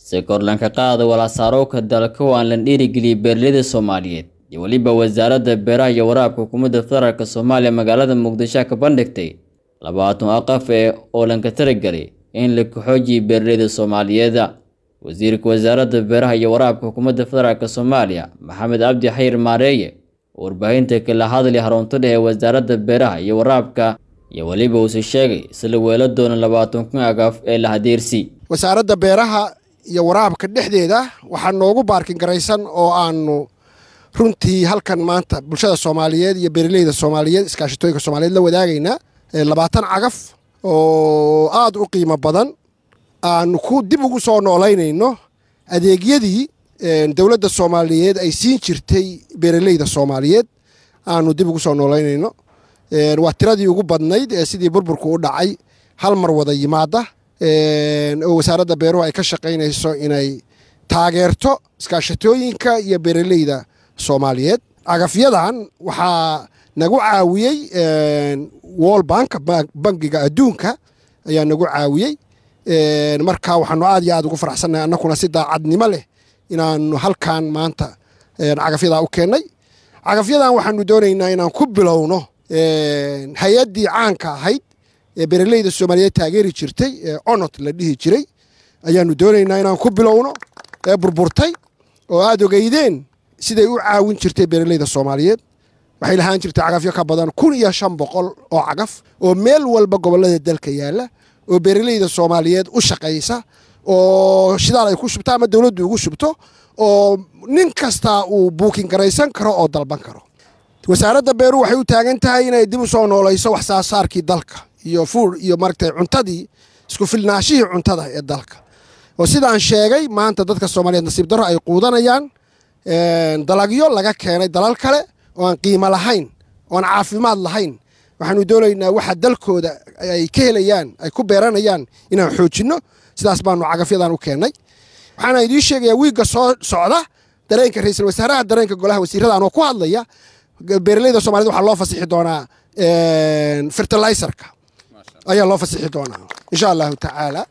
si korlanka qaada walaasaarowka dalka oo aan la dhiirigeliyey beeraleyda soomaaliyeed iyo weliba wasaaradda beeraha iyo waraabka xukuumadda federaalk soomaaliya magaalada muqdisho ka bandhigtay labaatan aqaf ee oo lanka taragelay in la kaxoojiye beeraleyda soomaaliyeed wasiirka wasaaradda beeraha iyo waraabka xukuumadda federaalk soomaaliya maxamed cabdi xayir maareeye oo warbaahinta kala hadlay harunto dheh ee wasaaradda beeraha iyo waraabka iyo weliba uuse sheegay isla weelo doona labaatan kun agaaf ee la hadeersi wasaaradda beeraha iyo waraabka dhexdeeda waxaa noogu baarkin garaysan oo aanu runtii halkan maanta bulshada soomaaliyeed iyo beeraleyda soomaaliyeed iskaashatooyinka soomaaliyeed la wadaagaynaa labaatan cagaf oo aada u qiimo badan aanu ku dib ugu soo noolaynayno adeegyadii dowladda soomaaliyeed ay siin jirtay beeraleyda soomaaliyeed aanu dib ugu soo noolaynayno waa tiradii ugu badnayd ee sidii burburku u dhacay hal mar wada yimaada oo wasaaradda beeruhu ay ka shaqaynayso inay taageerto iskaashatooyinka iyo beeraleyda soomaaliyeed cagafyadan waxaa nagu caawiyey wol bank bangiga adduunka ayaa nagu caawiyey marka waxaanu aad iyo aad ugu faraxsannahay annakuna si daacadnimo leh inaanu halkan maanta cagafyadaa u keennay cagafyadan waxaanu doonaynaa inaan ku bilowno hay-addii caanka ahayd ee beeraleyda soomaaliyeed taageeri jirtay ee onot la dhihi jiray ayaanu doonaynaa inaan ku bilowno ee burburtay oo aada ogeydeen siday u caawin jirtay beeraleyda soomaaliyeed waxay lahaan jirtay cagafyo ka badan kun iyo shan boqol oo cagaf oo meel walba gobollada dalka yaalla oo beeraleyda soomaaliyeed u shaqaysa oo shidaal ay ku shubto ama dowladdu ugu shubto oo nin kastaa uu buukin garaysan karo oo dalban karo wasaaradda beeruhu waxay u taagan tahay inay dib u soo noolayso wax saasaarkii dalka iyo fuur iyo maaragtay cuntadii isku filnaashihii cuntada ee dalka oo sidaan sheegay maanta dadka soomaaliyeed nasiib darro ay quudanayaan dalagyo laga keenay dalal kale oo aan qiimo lahayn oo aan caafimaad lahayn waxaanu doonaynaa waxa dalkooda ay ka helayaan ay ku beeranayaan inaan xoojinno sidaas baanu cagafyadan u keennay waxaana idiin sheegayaa wiigga soo socda dareenka ra-iisul wasaaraha dareenka golaha wasiirada anoo ku hadlaya beeraleyda somaliyed waxaa loo fasixi doonaa fertilizerka ayaa loo fasixi doonaa insha allahu tacaala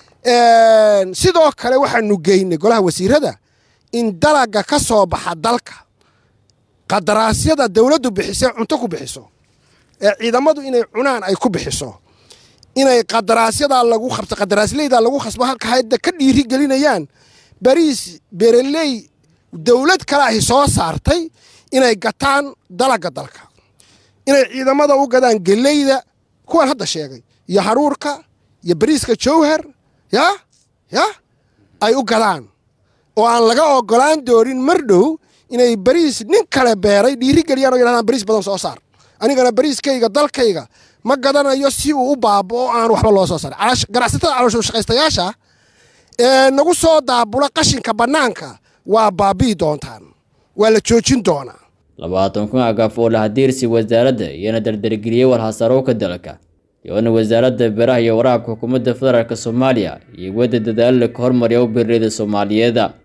sidoo kale waxaanu geynay golaha wasiirada in dalaga ka soo baxa dalka qadaraasyada dowladdu bixisee cunto ku bixiso ee ciidamadu inay cunaan ay ku bixiso inay qadaraasyada lagu qabto qadaraasleyda lagu khasbo halka hayadda ka dhiiri gelinayaan bariis beeraley dowlad kale ahi soo saartay inay gataan dalaga dalka inay ciidamada u gadaan geleyda kuwaan hadda sheegay iyo haruurka iyo bariiska jowhar ya ya ay u gadaan oo aan laga ogolaan doonin mar dhow inay bariis nin kale beeray dhiirigeliyaan oo yidhahdaan bariis badan soo saar anigana bariiskayga dalkayga ma gadanayo si uu u baaboo aan waxba loo soo saarin ganacsatada caloosho shaqaystayaasha ee nagu soo daabula qashinka bannaanka waa baabi'i doontaan waa la joojin doonaa labaatan kun agaaf oo la hadeersi wasaaradda iyana dardargeliyey walhasaarowka dalka iyoona wasaaradda beeraha iyo waraabka xukuumadda federaalk soomaaliya iyo wadda dadaalo la ka hormariya u beeraleyda soomaaliyeeda